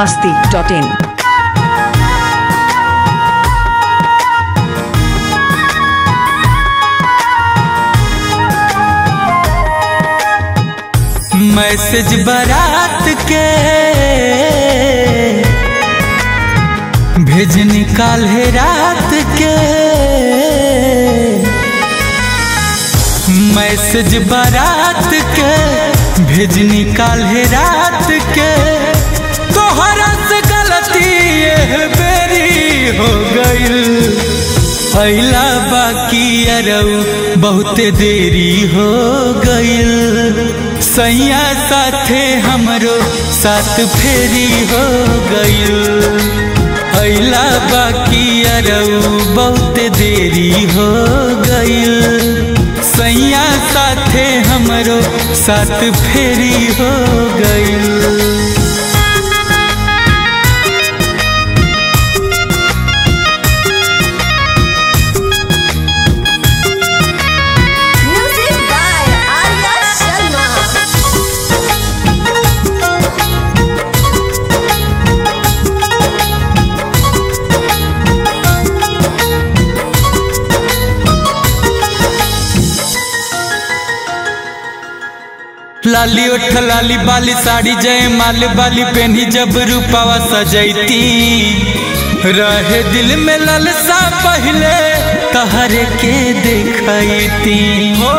masti.in. Message बारात के भेज निकाल है रात के मैसेज बारात के भेज निकाल है रात के तोहरा से गलती ये बेरी हो गई अला बाकी अरऊ बहुते देरी हो गईल सैया साथे हमरो साथ फेरी हो गईल अला बाकी अरऊ बहुते देरी हो गईल सैया साथे हमरो साथ फेरी हो गईल Music by Arya Sharma. लाली उठ लाली बाली साड़ी जय माल बाली पहनी जब रूपावा सजैती रहे दिल में ललसा पहले तहरे के देखती हो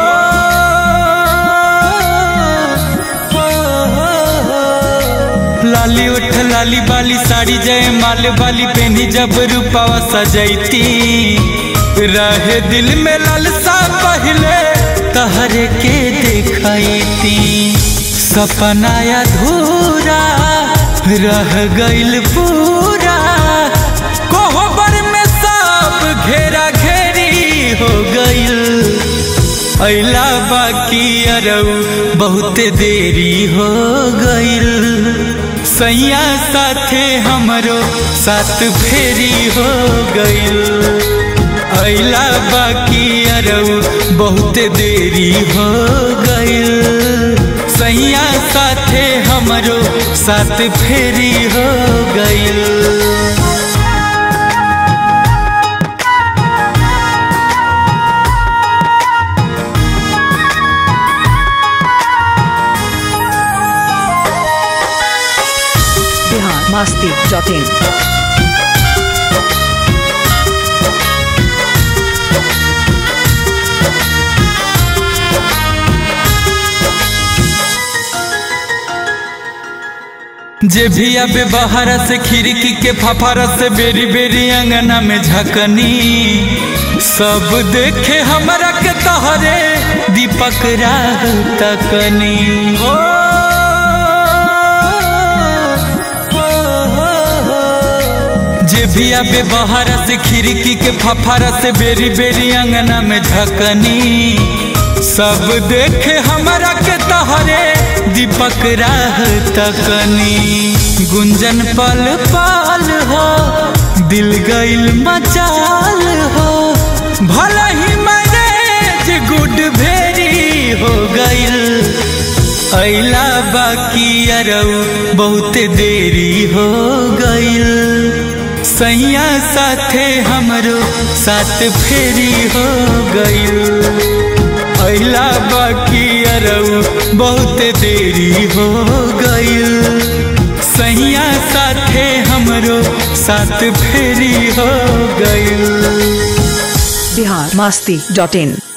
लाली उठ लाली बाली साड़ी जय माल बाली पहनी जब रूपावा सजैती रहे दिल में ललसा पहले तहरे के देखती सपना अधूरा रह गइल पूरा कोहबर में सब घेरा घेरी हो गइल अला बाकी अरऊ बहुत देरी हो गइल सैया साथे हमरो साथ फेरी हो गइल अला बाकी अरऊ बहुत देरी हो गइल सैया साथे हमरो साथ फेरी हो गइल Bihar masti.in. जे भी अबे बाहर से खिड़की के फफारा से बेरी बेरी अंगना में झकनी सब देखे हमरा के तहरे दीपक राह तकनी ओ, ओ, ओ, जे भी अबे बाहर से खिड़की के फफारा से बेरी बेरी अंगना में झकनी सब देखे हमरा के तहरे दीपक राह तकनी गुंजन पल पाल हो दिल गइल मचाल हो भला ही मैनेज गुड भेरी हो गइल अला बाकी अरऊ बहुत देरी हो गइल सैया साथे हमरो साथ फेरी हो गइल अला बाकी अरऊ बहुत देरी हो गइल सैया साथे हमरो साथ फेरी हो गइल Bihar masti.in.